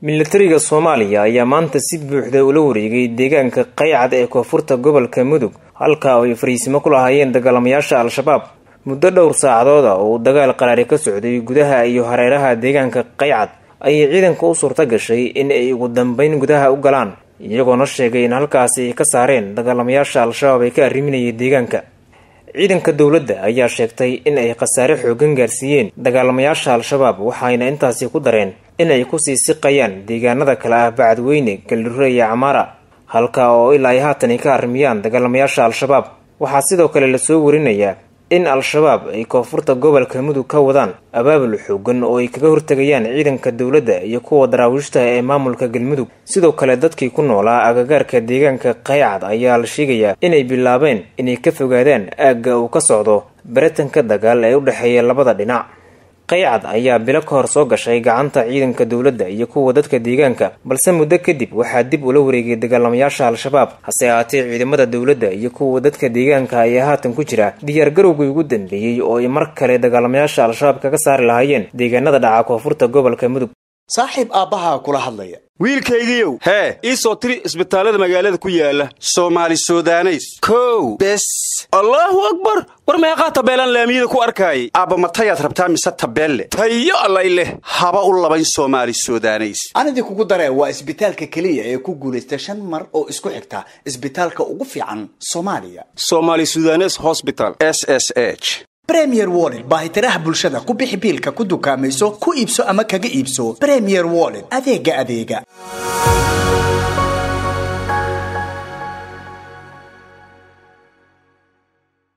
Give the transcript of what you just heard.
milatariga soomaaliya ayaa maanta si buuxda ula wareegay deegaanka qaycad ee koonfurta gobolka mudug halka oo ay fariisimo ku lahaayeen dagaalamayaasha al-shabaab muddo dhowr saacadooda oo uu dagaal qaraari ka socday gudaha iyo hareeraha deegaanka qaycad ayay ciidanka u suurta gashay in ay ugu dambeyn gudaha u galaan iyagoona sheegay in halkaasi ay ka saareen dagaalamayaasha al-shabaab ee ka arriminayay deegaanka ciidanka dowladda ayaa sheegtay in ay khasaare xoogan gaarsiiyeen dagaalamayaasha al-shabaab waxayna intaasi ku dareen in ay kusii siqayaan deegaanada kale ah bacadweyne galdhure iyo camaara halka oo ilaa ay haatan ay ka arrimiyaan dagaalamayaasha al-shabaab waxaa sidoo kale lasoo warinayaa in al-shabaab ay koonfurta gobolka mudug ka wadaan abaabul xoogan oo ay kaga hortegayaan ciidanka dowladda iyo kuwa daraawiishta ee maamulka galmudug sidoo kale dadkii ku noolaa agagaarka deegaanka qaycad ayaa la sheegayaa inay bilaabeen inay ka fogaadaan aagga uu ka socdo baritanka dagaal ee u dhexeeya labada dhinac qaycad ayaa bilo ka hor soo gashay gacanta ciidanka dowladda iyo kuwa dadka deegaanka balse muddo kadib waxaa dib ula wareegay dagaalamayaasha al-shabaab hase ahaatee ciidamada dowladda iyo kuwa dadka deegaanka ayaa haatan ku jira diyaargarowgii ugu dambeeyey oo ay mar kale dagaalamayaasha al-shabaab kaga saari lahaayeen deegaanada dhaca koonfurta gobolka mudug saaxiib aabbahaa kula hadlaya wiilkaygiiow hee ii soo tiri isbitaallada magaalada ku yaala soomaali sudaneys kow bes allaahu akbar war meeqaa tabeelaan laamiyada ku arkaayay aabba matayaad rabtaa mise tabeelle tayo allay leh haba u labayn soomaali sudaneys anidii kugu daree waa isbitaalka keliya ee ku guulaysta shan mar oo isku xigta isbitaalka ugu fiican soomaaliya somaali sudanes hosbital s s h bremier wollet baahitiraha bulshada ku bixi biilka ku dukaamayso ku iibso ama kaga iibso bremier wollet adeega adeega